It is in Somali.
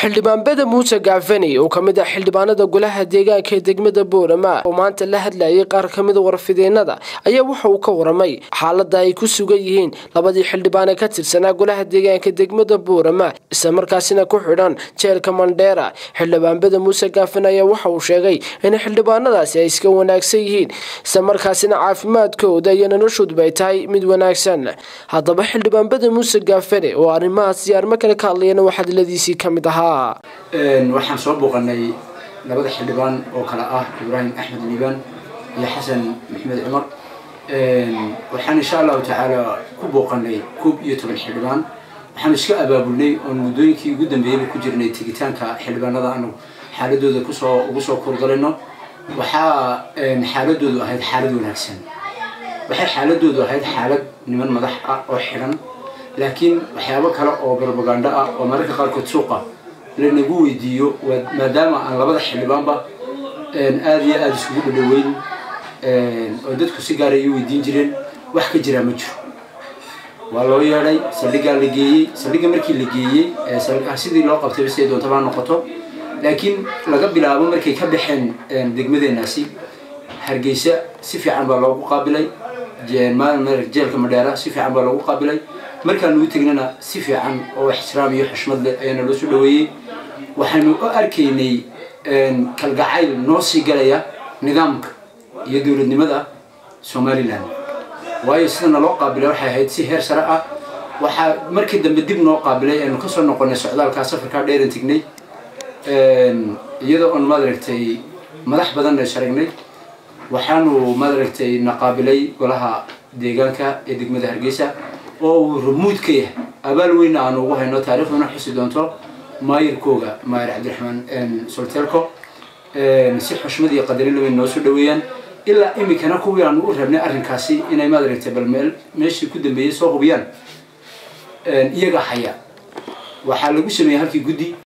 xildhibaan bede muuse gaafani oo kamid ah xildhibaanada golaha deegaanka ee degmada boorama oo maanta la hadlayay qaar kamida warfideenada ayaa waxa uu ka waramay xaalada ay ku sugan yihiin labadii xildhibaane ka tirsanaa golaha deegaanka degmada boorama islamarkaasina ku xidhan jeelka mandheera xildhibaan bede muuse gaafani ayaa waxa uu sheegay in xildhibaanadaasi ay iska wanaagsan yihiin islamarkaasina caafimaadkooda iyo noloshooduba ay tahay mid wanaagsan haddaba xildhibaan bede muuse gaafani oo arrimahaas iyo arrimo kale ka hadlayana waxaa diladiisii kamid ahaa waxaan soo booqanay labada xildhibaan oo kale ah ibraahim axmed liibaan iyo xasan maxmed cumar waxaan insha allahu tacaala ku booqanay koob iyo toban xildhibaan waxaan iska abaabulnay oon muddooyinkii ugu dambeeyayba ku jirnay tegitaanka xildhibaanada aanu xaaladooda kusoo ugu soo kurgalayno waxaa xaaladoodu ahayd xaalad wanaagsan waxay xaaladoodu ahayd xaalad niman madax ah oo xidhan laakiin waxyaabo kale oo propaganda ah oo mararka qaarkood suuqa lanagu weydiiyo maadaama aan labada xildhibaanba aada iyo aada isugu dhadhaweyn oo dadku si gaara ay weydiin jireen wax ka jiraa ma jiro waa loo yeedhay saldhigaa la geeyey saldhiga markii la geeyey sidii loo qabtay siday doontaba ha noqoto laakiin laga bilaabo markay ka baxeen degmadeenaasi hargeysa si fiican baa loogu qaabilay jeelka madheera si fiican baa loogu qaabilay markaan ugu tegnana si fiican oo ixtiraam iyo xushmad leh ayaana loo soo dhaweeyey waxaynu u arkaynay kalgacayl noo sii galaya nidaamka iyo dowladnimada somalilan waayo sidana loo qaabilay waxay ahayd si heer sare ah waxaa markii dambe dib noo qaabilay aynu kasoo noqonay socdaalkaa safarkaa dheeran tegnay iyadoo on maaragtay madax badanna sharagnay waxaanu maaragtay na qaabilay golaha deegaanka ee degmada hargeysa oo uu rumuud ka yahay abaal weyna aanu ugu hayno taariikhduna xusi doonto maayirkooga maayir cabdiraxmaan soltelco si xushmad iyo qadarin laweyn noo soo dhaweeyaan ilaa imikana kuwii aanu u rabnay arrinkaasi inay maaragtay bal meel meeshii ku dambeeyey soo hubiyaan iyaga haya waxaa lagu sameeyey halkii guddi